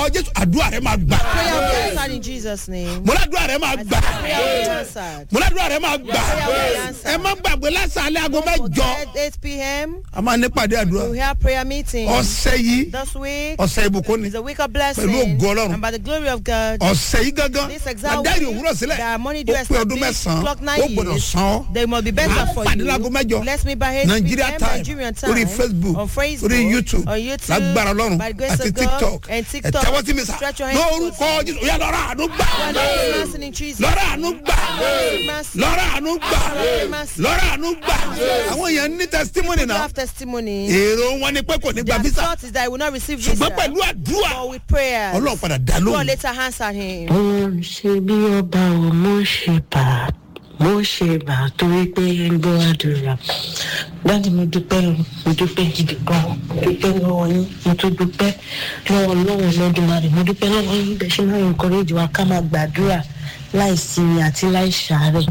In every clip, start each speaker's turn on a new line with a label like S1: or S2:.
S1: jésù àdúrà rẹ máa gbà
S2: Prayer will be answered in Jesus' name.
S1: mo ládùúrà rẹ máa gbà
S2: Prayer will be answered.
S1: mo ládùúrà rẹ máa gbà
S2: Prayer will be answered.
S1: ẹ má gbàgbé lásàálẹ̀ aago mẹ́jọ
S2: At 8 p.m.
S1: a máa ní pàdé àdúrà
S2: we have prayer meeting.
S1: ọ̀sẹ̀ yìí
S2: This week
S1: ọ̀sẹ̀ ìbùkún ni
S2: is a week of blessing.
S1: Pẹ̀lú ògo Ọlọ́run.
S2: And by the glory of God,
S1: ọ̀sẹ̀ yìí gangan
S2: this exact
S1: adáyé
S2: week,
S1: òwúrọ̀ sílẹ̀
S2: that money
S1: ó
S2: due
S1: pé ọdún
S2: established,
S1: mẹ́sàn-án
S2: clock
S1: ó
S2: nine
S1: gbọ́dọ̀
S2: years.
S1: san ọ́
S2: They must be better
S1: Máa
S2: for
S1: pàdé
S2: you.
S1: láago mẹ́jọ.
S2: Bless me by 8
S1: Nigeria
S2: p.m.
S1: time
S2: Nigerian time.
S1: orí facebook
S2: on Facebook,
S1: orí youtube
S2: on YouTube,
S1: lágbára ọlọ́run
S2: by the grace
S1: àti
S2: of God,
S1: tiktok
S2: and
S1: ẹ
S2: TikTok.
S1: tẹ́wọ́ sí mi sà
S2: Stretch your hands
S1: lórúkọ
S2: towards
S1: jésù oyè lọ́rọ̀ àánú gbà
S2: Lord, have mercy in Jesus.
S1: lọ́rọ̀ àánú gbà
S2: mercy.
S1: lọ́rọ̀ àánú gbà
S2: mercy.
S1: lọ́rọ̀ àánú gbà àwọn èèyàn ní testimony
S2: You
S1: náà
S2: have testimony.
S1: èrò wọn ni pé kò ní gba
S2: Their
S1: visa
S2: thought is that I will not receive visa.
S1: ṣùgbọ́n pẹ̀lú àdúrà
S2: But with prayers,
S1: ọlọ́run padà dá
S2: God
S1: lóhùn
S2: later answered him.
S3: mo ṣe bí ọba ò mo ṣe bà mo ṣe bà torí pé ẹ ń gbọ́ àdúrà dáàdi mo dúpẹ́ o, mo dúpẹ́ gidi gan mo dúpẹ́ lọ́wọ́ yín mo tún dúpẹ́ lọ́wọ́ lọ́wọ́ lọ́dúnmarè mo dúpẹ́ lọ́wọ́ yín bẹ́ẹ̀ ṣe máa ń encourage wa ká máa gbàdúrà láì sinmi àti láì ṣàárẹ̀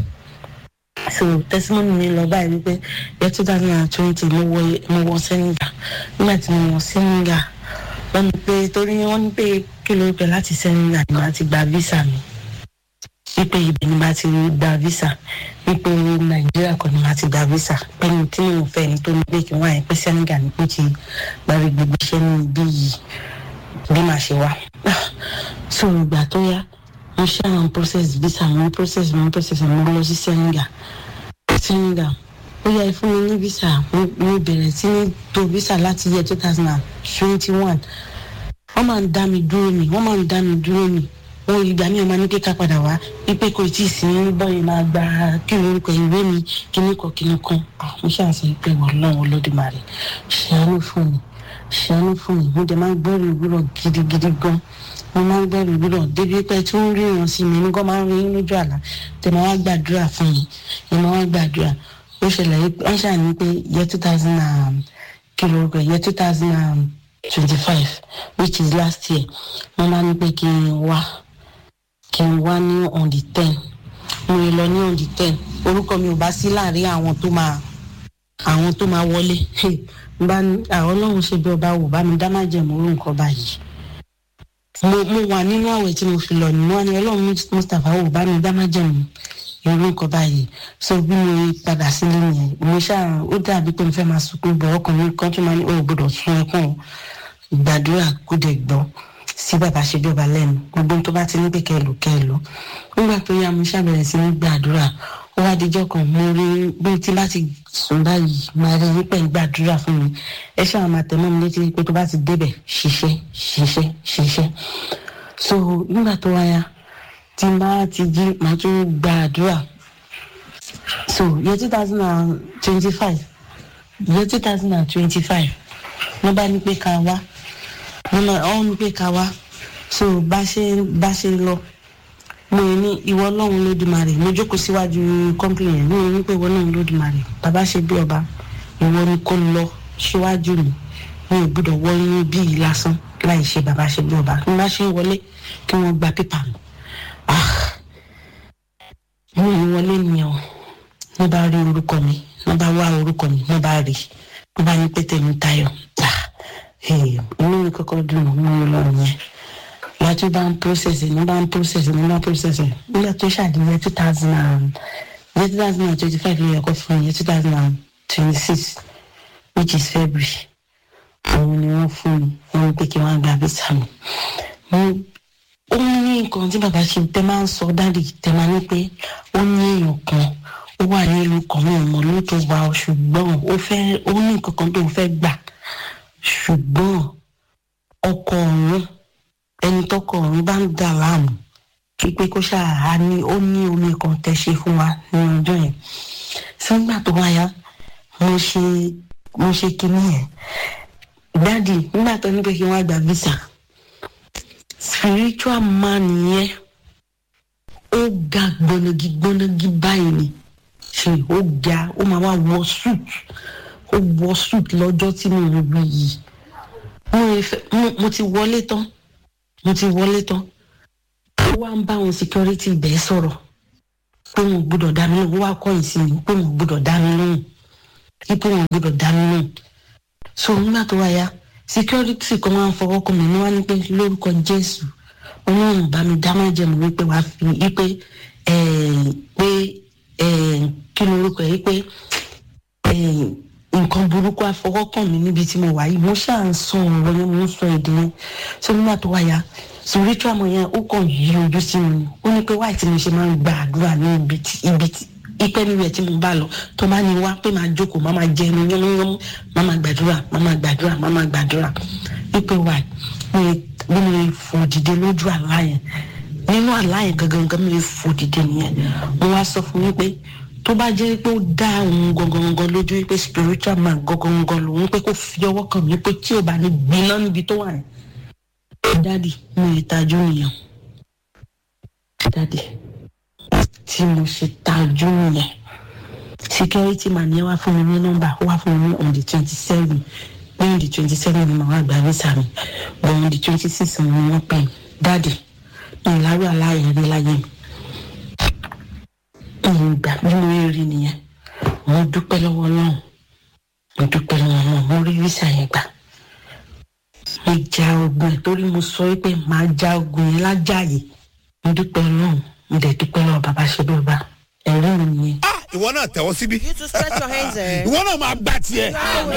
S3: so testimony mi lọ báyìí wípé yẹ two thousand and twenty mo wọ mo wọ senegal nígbà tí mo wọ senegal wọ́n ní pé torí wọ́n ní pé kí ló pẹ́ láti senegal ni màá ti gba visa mi wípé ibẹ̀ ni màá ti gba visa wípé nàìjíríà kan ni màá ti gba visa pẹ̀lú tí mo fẹ́ ni tó ní pé kí wọ́n àyè pé senegal ni pé ti gbàgbé gbogbo iṣẹ́ ní ibi yìí bí màá ṣe wá so ìgbà tó yá mo ṣe àwọn process visa mo process mo process mo lọ sí senegal senegal ó yẹ fún mi ní visa mo mo bẹ̀rẹ̀ sí ní to visa láti yẹ two thousand and twenty one wọ́n máa ń dá mi dúró mi wọ́n máa ń dá mi dúró mi wọ́n ìgbà mi ò máa ní kíkà padà wá wípé kò tí ì sí bọ́ọ̀lù máa gba kí lórúkọ ìwé mi kíní kan kíní kan Ah, mo ṣàṣẹ pé wọ́n lọ́wọ́ olódùmarè ṣàánú fún mi ṣàánú fún mi mo dẹ̀ máa ń gbọ́rọ̀ ìwúrọ̀ gidigidi gan mo máa ń gbọ́rọ̀ ìwúrọ̀ débi pé tí wọ́n rí wọn sí mi nígbà máa ń rí lójú àlá tẹ̀ máa wá gbàdúrà fún mi ẹ̀ máa wá gbàdúrà ó ṣẹlẹ̀ yìí wọ́n ṣàní pé year two thousand and kí lórúkọ year two thousand and twenty-five which is last year wọ́n máa ní pé kí n wá kí n wá ní on the ten mo lè lọ ní on the ten orúkọ mi ò bá sí láàrin àwọn tó máa àwọn tó máa wọlé bá ní àwọn ọlọ́run ṣe bí ọba wò bá mi dá má jẹ̀mú orú nǹkan báyìí mo mo wà nínú àwẹ̀ tí mo fi lọ nínú àná ọlọ́run mustapha wò bá mi dá má jẹ̀mú irú nǹkan báyìí so bí mo padà sílé yẹn mo ṣáà ó dàbí pé mo fẹ́ máa sunkún bọ̀ ọkùnrin kan tó máa ní o ò gbọdọ̀ sun ẹkún o gbàdúrà kó dẹ̀ gbọ́ sí bàbá ṣe bí ọba lẹ́nu gbogbo ohun tó bá ti ní pé kẹlò kẹlò nígbà tó yá mo ṣàbẹ̀rẹ̀ sí ní gbàdúrà ó wá dijọ́ kan mo rí bí tí bá ti sùn báyìí máa rí wípé ń gbàdúrà fún mi ẹ ṣáà máa tẹ̀ mọ́ mi létí pé tó bá ti débẹ̀ ṣiṣẹ́ ṣiṣẹ́ ṣiṣẹ́ so nígbà tó wáyà tí n bá ti jí màá tún gbàdúrà so year two thousand and twenty-five year two thousand and twenty-five wọ́n bá ní pé ká wá wọ́n náà wọ́n ní pé ká wá so bá ṣe bá ṣe lọ mo ní ìwọ ọlọ́run lódùmarè mo jókòó síwájú kọ́ńpìlì yẹn mo ní pé ìwọ ọlọ́run lódùmarè bàbá ṣe bí ọba ìwọ ni kò lọ síwájú mi mi ò gbọdọ̀ wọ inú bí yìí lásán láì ṣe bàbá ṣe bí ọba bí wọ́n bá ṣe ń wọlé kí wọ́n gba pépà mi ah mo ì wọlé nìyẹn o wọ́n bá rí orúkọ mi wọ́n bá wá orúkọ mi wọ́n bá rí wọ́n bá ní pété mi tayọ̀ ah inú mi kọ́kọ́ dùn mọ́ mi lọ́rùn yẹn láti bá ń process ní bá ń process ní bá ń process nígbà tó ṣàdéhùn two thousand and year two thousand and twenty five yẹ kó fún year two thousand and twenty six which is february òun ni wọ́n fún mi wọ́n ní pé kí wọ́n gba visa mi mo ó ní nǹkan tí bàbá ṣe tẹ máa ń sọ dáàdì tẹ máa ní pé ó ní èèyàn kan ó wà ní ìlú kan náà mọ̀ ló tó wà ó ṣùgbọ́n ó fẹ́ ó ní nǹkan kan tó fẹ́ gbà ṣùgbọ́n ọkọ ọ̀run ẹni tọkọ ọ̀run bá ń dà láàmú pípé kó ṣáà ní ó ní omi kan tẹ ṣe fún wa ní ọjọ́ yẹn sígbà tó wáyá mo ṣe mo ṣe kinní yẹn dáàdì nígbà tó ní pé kí wọ́n gba visa spiritual man yẹn ó ga gbọnagi gbọnagi báyìí ni ṣe ó ga ó máa wá wọ suit ó wọ suit lọ́jọ́ tí mo ń wí yìí mo ti wọlé tán mo ti wọlé tán ó wá ń bá àwọn security ibẹ̀ sọ̀rọ̀ pé wọn gbọ́dọ̀ dá mi lóhùn ó wá kọ́yìn sí mi pé wọn gbọ́dọ̀ dá mi lóhùn pé wọn gbọ́dọ̀ dá mi lóhùn so nígbà tó wáyá security kan máa ń fọwọ́ kàn mí ní wá ní pé lórúkọ jésù ọlọ́run bá mi dá má jẹ̀mú wípé wàá fi wípé eh, pé eh, kí ni orúkọ yìí pé eh, nǹkan burúkú àfọwọ́kàn mi níbi tí mo wà yìí mo ṣáà ń sọ ọ̀rọ̀ yẹn mo ń sọ èdè yẹn ṣé nígbà tó wáyà spiritual mọ̀ yẹn ó kàn yí ojú sí mi ni ó ní pé wáyé tí mo ṣe máa ń gba àdúrà ní ibi tí ibi tí ipe níbẹ̀ tí mo bá lọ tó bá ní wá pé máa jókòó máa máa jẹnu yánmúyánmú máa máa gbàdúrà máa máa gbàdúrà máa máa gbàdúrà ipe wáyé bí mo lè fò dìde lójú àlá yẹn nínú àlá yẹn gangan gan mi lè fò dìde nìyẹn mo wá sọ fún mi pé tó bá jẹ́ pé ó dá òun gangan lójú pé spiritual man gangan lòun pé kó fi ọwọ́ kàn mí pé tí ò bá ní gbiná níbi tó wà yẹn dádì mo lè tajú nìyẹn dádì tí mo ṣe tajú nìyẹn security man yẹn wá fún mi ní nọ́mbà ó wá fún mi ní on the twenty seven ní on the twenty seven ni màá wá gba visa mi but on the twenty six ni wọ́n pè mí dádì ìlàrú aláyẹ̀ rí láyé mi ìgbà bí mo rí nìyẹn mo dúpẹ́ lọ́wọ́ náà mo dúpẹ́ lọ́wọ́ náà mo rí visa yẹn gbà mo ja ogun ẹ̀ torí mo sọ pé màá ja ogun yẹn lájàyè mo dúpẹ́ lọ́wọ́ mo dẹ̀ dúpẹ́ lọ́wọ́ bàbá ṣe bí ọba ẹ̀rí mi nìyẹn.
S1: ah ìwọ náà tẹ̀wọ́ síbí
S2: You to stretch your hands there.
S1: ìwọ náà máa gbà tiẹ̀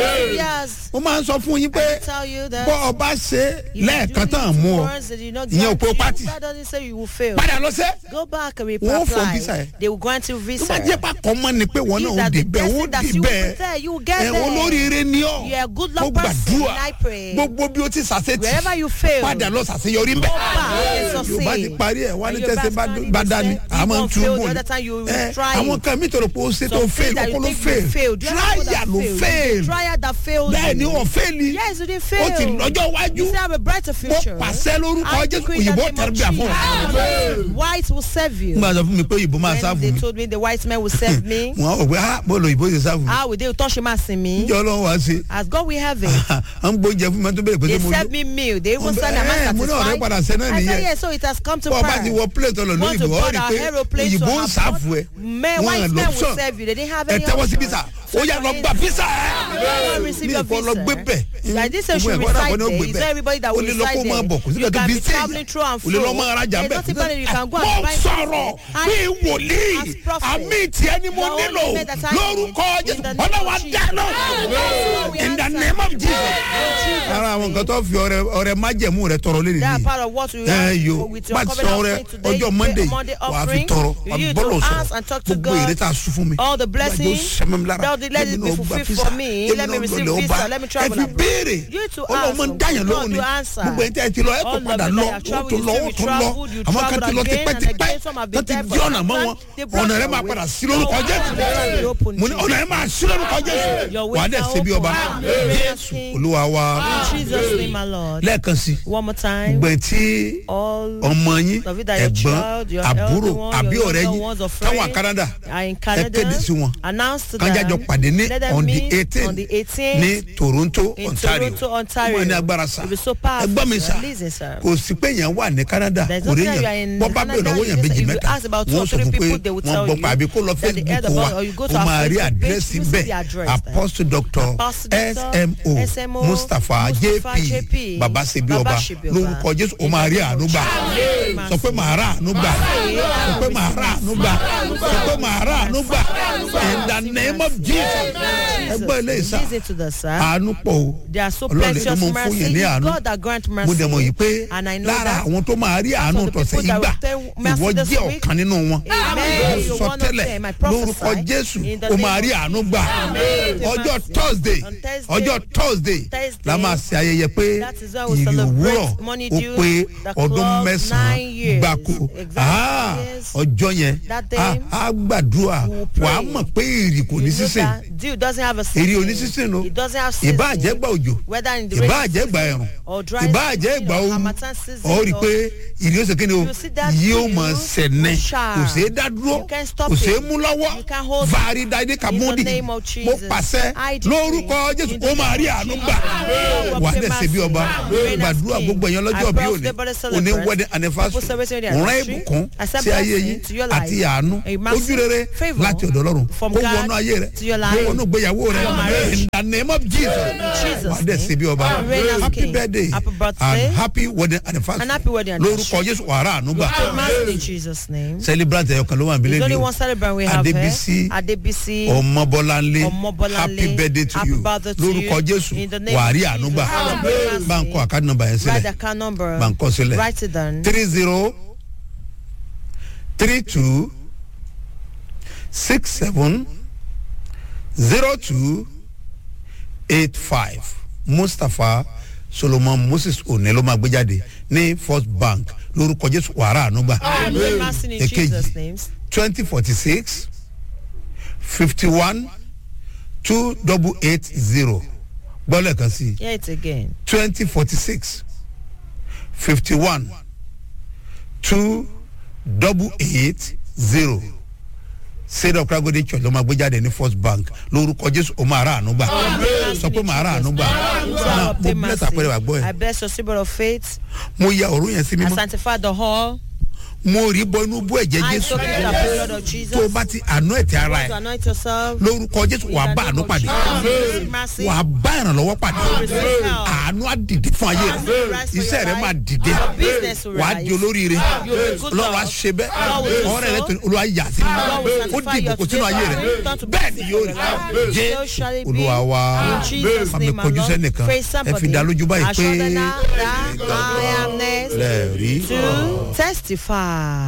S2: Yes.
S1: mo máa ń sọ fún yín pé
S2: I tell you that.
S1: bọ́ ọ bá ṣe
S2: if you
S1: lẹ́ẹ̀kan
S2: do
S1: tán
S2: it
S1: mú ọ
S2: once that you not
S1: ìyẹn ò
S2: grant
S1: pé ó
S2: you,
S1: pátì
S2: That doesn't say you will fail.
S1: padà lọ sẹ́
S2: Go back and
S1: Wọ́n fọ
S2: reapply.
S1: visa ẹ̀.
S2: They will grant you
S1: tó
S2: visa.
S1: bá jẹ́ pà kọ́ mọ́ ni pé wọn
S2: If
S1: náà ó
S2: that
S1: dé
S2: the
S1: bẹ́ẹ̀ ó
S2: destiny that
S1: dé
S2: you will
S1: bẹ́ẹ̀
S2: be there, you will get
S1: ẹ̀
S2: there.
S1: olóríire ni ọ́
S2: You are a good
S1: mo
S2: luck person,
S1: gbàdúrà
S2: and I pray.
S1: gbogbo bí o ti ṣàṣetì
S2: Wherever you fail,
S1: padà lọ ṣàṣeyọrí ń bẹ̀
S2: Go back and
S1: yorùbá ti
S2: succeed.
S1: parí ẹ̀ wá ní
S2: And
S1: tẹ́sí
S2: Yorùbá
S1: bá
S2: standing
S1: bá
S2: will
S1: dání
S2: say,
S1: àmọ́ ń
S2: if one
S1: tún
S2: fail,
S1: bò
S2: the
S1: ní
S2: other time you will
S1: Ẹ,
S2: try
S1: àwọn
S2: it.
S1: kan mi tọrọ pé ó ṣe tó
S2: Some
S1: fail
S2: things that
S1: ọkọ
S2: you
S1: ló
S2: think you
S1: fail
S2: failed. You have people
S1: tráyà
S2: that
S1: ló
S2: failed.
S1: fail
S2: Trial that failed
S1: bẹ́ẹ̀ ni
S2: you.
S1: wọ́n fail
S2: Yes, you didn't
S1: ó
S2: fail.
S1: ti lọ́jọ́ iwájú
S2: You still have a brighter
S1: mo
S2: future.
S1: pàṣẹ lórúkọ
S2: I
S1: jésù
S2: decree in the
S1: òyìnbó
S2: name of
S1: tẹ̀rẹ̀ bí àfọ̀
S2: Jesus. White will serve you.
S1: n bá sọ fún mi pé òyìnbó máa
S2: When
S1: sáfù
S2: they
S1: mi
S2: told me the white man will serve me,
S1: wọn ò pé ah bọ́ọ̀lù òyìnbó ṣe sáfù mi
S2: how will they touch him as me?
S1: ǹjẹ́ ọlọ́run wá sí
S2: As God will have it.
S1: à ń gbóúnjẹ fún mi tó bẹ̀rẹ̀ pé
S2: They
S1: ṣé mo
S2: serve
S1: yó
S2: me meal. They even
S1: Wọ́n
S2: said,
S1: bẹ-
S2: Am I
S1: ẹ, mo ní ọ̀rẹ́ padà ṣe náà
S2: satisfied? I said,
S1: nìyẹn.
S2: yes, so it has come to
S1: bọ́ ọ bá ti
S2: pass.
S1: wọ plate ọ̀lọ́
S2: Want to
S1: lóyìnbó ó
S2: board
S1: rí i
S2: our
S1: pé
S2: aeroplane to
S1: òyìnbó ń
S2: have
S1: sáfù ẹ
S2: Men,
S1: wọn
S2: white
S1: ẹ̀
S2: men will
S1: lọ́pṣọ̀n
S2: serve you. They didn't have
S1: ẹ
S2: any
S1: tẹ́wọ́ sí
S2: option.
S1: bísà ó yà lọ gba bísà
S2: Everyone receive
S1: mi
S2: your
S1: ìfọ lọ gbé
S2: visa.
S1: bẹ̀
S2: Like this, you
S1: Gbogbo
S2: should
S1: ẹ̀kọ́ dàpọ̀
S2: reside
S1: ní ó
S2: there.
S1: gbé
S2: It's
S1: bẹ̀.
S2: not everybody that
S1: o
S2: will
S1: lè lọ kó
S2: reside
S1: máa bọ̀ kò sí
S2: there. You
S1: kankan
S2: can
S1: bí
S2: be traveling through and
S1: o lè lọ
S2: fro.
S1: máa rajà
S2: There's
S1: bẹ̀
S2: nothing better you can go
S1: mo
S2: and buy
S1: sọ̀rọ̀
S2: something.
S1: bí
S2: And
S1: wòlíì
S2: as prophet,
S1: àmì tiẹ̀ ni mo
S2: the only
S1: nílò
S2: method that I need
S1: lórúkọ
S2: in
S1: jésù
S2: the name of
S1: ọlọ́wà
S2: Jesus.
S1: dáná
S2: That's what we
S1: in the
S2: answer.
S1: name of jesus
S2: Jesus'
S1: ara àwọn
S2: name.
S1: nǹkan tó fi ọrẹ ọrẹ májẹ̀mú rẹ tọrọ lé
S2: That
S1: nìyí
S2: part of what we
S1: ẹ
S2: have
S1: yo
S2: with your
S1: bá ti
S2: covenant
S1: sọ rẹ
S2: offering today.
S1: ọjọ́
S2: you
S1: monday
S2: pay Monday
S1: wàá fi
S2: offering.
S1: tọrọ
S2: You need
S1: àbọ̀lọ̀
S2: to
S1: sọ̀rọ̀
S2: ask and talk to
S1: gbogbo èrè
S2: God.
S1: tá a sún fún mi
S2: All the
S1: Ìgbàgbọ́
S2: blessings,
S1: sẹ́mi lára.
S2: Lord, let it
S1: Èmi
S2: be
S1: náà
S2: fulfilled
S1: gba
S2: for
S1: visa.
S2: me.
S1: Èmi
S2: Let me
S1: náà
S2: receive
S1: lọ
S2: visa.
S1: bá.
S2: Let me
S1: ẹ
S2: travel
S1: fi
S2: abroad.
S1: béèrè
S2: You to
S1: ọlọ́mọ ń
S2: ask.
S1: dáyàn
S2: God
S1: lóhùn ni
S2: will answer.
S1: gbogbo ẹ̀ tẹ́ ẹ ti lọ ẹ tó
S2: All
S1: padà
S2: of
S1: lọ
S2: them have
S1: ó
S2: traveled,
S1: tó
S2: you
S1: lọ
S2: still
S1: ó
S2: be
S1: tó lọ
S2: traveled, you
S1: àwọn kan ti lọ
S2: traveled again and
S1: tipẹ́tipẹ́
S2: again, some have
S1: tó
S2: been
S1: ti
S2: there
S1: di
S2: for
S1: ọ̀nà
S2: some
S1: mọ́
S2: time.
S1: wọn
S2: They brought
S1: ọ̀nà rẹ
S2: your
S1: máa
S2: way.
S1: padà sí lórúkọ
S2: Your
S1: jésù
S2: way will be open
S1: mo ní
S2: to
S1: ọ̀nà
S2: you.
S1: rẹ máa sí lórúkọ jésù
S2: Your
S1: wà á
S2: ways
S1: dẹ̀
S2: are
S1: ṣe bí ọba
S2: open.
S1: jésù olúwa wa
S2: In Jesus' name, my Lord.
S1: lẹ́ẹ̀kan sí
S2: One more time.
S1: gbẹ̀ tí
S2: All
S1: ọmọ yín
S2: of you that your
S1: ẹ̀gbọ́n
S2: child, your
S1: àbúrò
S2: elder one,
S1: àbí
S2: your
S1: ọ̀rẹ́
S2: younger
S1: yín
S2: ones or
S1: táwọn
S2: friends
S1: Canada
S2: are in
S1: ẹ
S2: Canada.
S1: kéde sí wọn
S2: Announce to
S1: kájájọ
S2: them.
S1: pàdé ní
S2: Let them
S1: on the
S2: meet
S1: eighteen
S2: on the 18th
S1: ní Toronto
S2: in
S1: Ontario
S2: Toronto, Ontario.
S1: wọ́n ní agbára sá
S2: It will be so powerful,
S1: ẹgbọ́n mi
S2: sir.
S1: sá
S2: Listen, sir.
S1: kò sí pé yẹn wà ní Canada
S2: There's
S1: kò rí
S2: nothing that you are
S1: yẹn
S2: in
S1: wọ́n bá bẹ̀rẹ̀
S2: Canada,
S1: lọ́wọ́ yẹn
S2: you
S1: méjì
S2: just- if you
S1: mẹ́ta
S2: ask about two
S1: wọ́n
S2: or
S1: sọ
S2: three
S1: fún pé
S2: people, they will
S1: wọ́n
S2: tell
S1: gbọ́
S2: you
S1: pa àbí kó lọ
S2: that the head
S1: Facebook
S2: of
S1: wa
S2: all- or you go to
S1: ó
S2: our
S1: máa rí
S2: Facebook page,
S1: àdírẹ́sì
S2: you see the
S1: bẹ́ẹ̀
S2: address there.
S1: Apostle Doctor
S2: Apostle Doctor
S1: SMO
S2: SMO
S1: Mustapha
S2: Mustapha
S1: JP
S2: JP,
S1: Baba Sebi
S2: Baba
S1: Ọba
S2: Sebi Ọba.
S1: lórúkọ Jésù ó máa rí àánú gbà sọ pé màá rà àánú gbà sọ pé màá rà àánú gbà sọ pé màá rà àánú gbà in the name of Jesus ẹgbẹ́ ilé ìsà
S2: Listen to the sir.
S1: àánú pọ̀ o
S2: They are so
S1: Ọlọ́run ló
S2: precious
S1: mọ̀ fún
S2: mercy.
S1: yẹn ní
S2: It's
S1: àánú
S2: God that grant mercy.
S1: mo dẹ̀ mọ̀ yìí pé
S2: And I know
S1: lára
S2: that.
S1: àwọn tó máa rí àánú
S2: of the
S1: tọ̀sẹ̀
S2: people
S1: yìí
S2: that
S1: gbà
S2: will tell mercy
S1: ìwọ
S2: this
S1: jẹ́
S2: week.
S1: ọ̀kan nínú wọn
S2: Amen. You're
S1: sọ
S2: one of
S1: tẹ́lẹ̀
S2: them. I prophesy
S1: lórúkọ Jésù
S2: in the
S1: ó
S2: name
S1: máa
S2: of
S1: rí àánú gbà
S2: Amen.
S1: ọjọ́ Thursday
S2: On Thursday,
S1: ọjọ́ Thursday
S2: Thursday,
S1: la máa ṣe ayẹyẹ pé
S2: that is when we
S1: ìrì
S2: celebrate
S1: òwúrọ̀
S2: Money
S1: ó
S2: Dew,
S1: pé
S2: the
S1: ọdún
S2: clock,
S1: mẹ́sàn-án
S2: nine years.
S1: gbáko
S2: Exactly,
S1: Ah,
S2: yes.
S1: ọjọ́ yẹn
S2: That day,
S1: á- á gbàdúrà
S2: we will pray.
S1: wàá mọ̀ pé ìrì kò ní
S2: You know
S1: sísìn
S2: that dew doesn't have a
S1: èrè
S2: season.
S1: onísísìn o
S2: It doesn't have season.
S1: ìbá àjẹgbà òjò
S2: Whether in the
S1: ìbá
S2: rainy
S1: àjẹgbà
S2: season
S1: ẹ̀rùn
S2: or dry
S1: ìbá
S2: season
S1: àjẹgbà
S2: or
S1: ooru
S2: harmattan season
S1: ọ rí i
S2: or-
S1: pé ìrì ó ṣe kí ni o
S2: You see that
S1: yóò yóò
S2: you
S1: mọ̀ sẹ̀nẹ̀
S2: shall.
S1: kò sí dá dúró
S2: You can't stop
S1: kò sí
S2: it.
S1: mú lọ́wọ́
S2: You can't hold it.
S1: vari dade kamodi
S2: In the name of
S1: mo
S2: Jesus.
S1: pàṣẹ
S2: I decree.
S1: lórúkọ jésù
S2: In the
S1: ó máa rí
S2: name of
S1: àánú
S2: Jesus.
S1: gbà
S2: Lord,
S1: wà á
S2: obtain
S1: dẹ̀ ṣe bí
S2: mercy.
S1: ọba
S2: Reign as
S1: gbàdúrà
S2: king.
S1: gbogbo ẹ̀yàn lọ́jọ́
S2: I
S1: bí
S2: pray
S1: òní
S2: for the birthday
S1: òní
S2: celebrants.
S1: wedding anniversary
S2: People celebrating their
S1: òun rán
S2: anniversary.
S1: ìbùkún
S2: Accept
S1: sí ayé
S2: blessing
S1: yín
S2: to your life.
S1: àti àánú
S2: A massive
S1: ojú rere
S2: favour
S1: láti ọ̀dọ̀ ọlọ́run
S2: from
S1: kó
S2: God
S1: wọnú ayé rẹ
S2: to your
S1: kó
S2: life.
S1: wọnú ìgbéyàwó rẹ
S2: Your marriage.
S1: in the name of jesus
S2: Jesus'
S1: wà á dẹ̀
S2: name.
S1: ṣe bí ọba
S2: Reign as
S1: happy
S2: king.
S1: birthday
S2: Happy birthday.
S1: and happy wedding anniversary
S2: And happy wedding
S1: lórúkọ
S2: anniversary.
S1: jésù wàrà àánú gbà
S2: Mercy in Jesus' name.
S1: celebrant ẹ̀yọ̀ kan ló wà níbí
S2: There's only
S1: lẹ́nu
S2: one celebrant we have
S1: adébísí
S2: here. Adebisi.
S1: ọmọbọláńlé
S2: Ọmọbọ́láńlé,
S1: happy birthday to
S2: happy
S1: you
S2: birthday to
S1: lórúkọ
S2: you.
S1: jésù
S2: In the name
S1: wàrí
S2: of
S1: àánú gbà
S2: Jesus.
S1: bá ń kọ àkáàdì nọmba yẹn
S2: Write the
S1: sílẹ̀
S2: account number.
S1: bá ń kọ sílẹ̀
S2: Write it down.
S1: three zero three two six seven zero two eight five mustapha solomon moses òní ló máa gbé jáde ní first bank lórúkọ jésù wàrà àánú gbà
S2: Pray mercy in
S1: Èkejì.
S2: Jesus' names.
S1: twenty forty six fifty one two double eight zero gbọ́dọ̀ kan sí
S2: Hear it again.
S1: twenty forty six fifty one two double eight zero state of kragode church ló máa gbé jáde ní first bank lórúkọ jésù ó máa rà àánú gbà sọ pé màá rà àánú gbà náà mo bless àpẹẹrẹ wà gbọ́
S2: I
S1: ẹ
S2: bless your symbol of faith.
S1: mo ya òru yẹn sí
S2: I
S1: mímọ́
S2: sanctify the hall.
S1: mo rí bọ inú bú ẹ̀jẹ̀
S2: I
S1: jésù
S2: soak it in the blood of Jesus.
S1: tó o bá ti àánú ẹ̀ tí ara
S2: Want to
S1: ẹ̀
S2: anoint yourself.
S1: lórúkọ jésù wà á bá àánú pàdé
S2: Mercy.
S1: wà á bá ìrànlọ́wọ́ pàdé
S2: Receive help.
S1: àánú á dìde fún ayé rẹ iṣẹ́ rẹ máa dìde
S2: Your business will
S1: wà á
S2: rise.
S1: di olóríire
S2: You'll be good
S1: lọ́wọ́ á
S2: Lord.
S1: ṣe bẹ́ẹ̀
S2: God will do
S1: ọ̀rẹ́ rẹ
S2: so.
S1: tó ní olúwa yà sí
S2: God will
S1: ó
S2: sanctify
S1: di
S2: your
S1: ìbùkún sínú ayé rẹ
S2: children. Turn to
S1: bẹ́ẹ̀ ni
S2: blessing
S1: yóò
S2: for
S1: rí
S2: your life.
S1: jẹ́
S2: So shall it be.
S1: olúwa wa
S2: In Jesus'
S1: àmì
S2: name,
S1: kojú
S2: my Lord.
S1: sẹ́nìkan
S2: Praise
S1: ẹ fi
S2: somebody.
S1: dá lójú báyìí pé
S2: Assure them that I am next
S1: lẹ́ẹ̀rí
S2: to testify.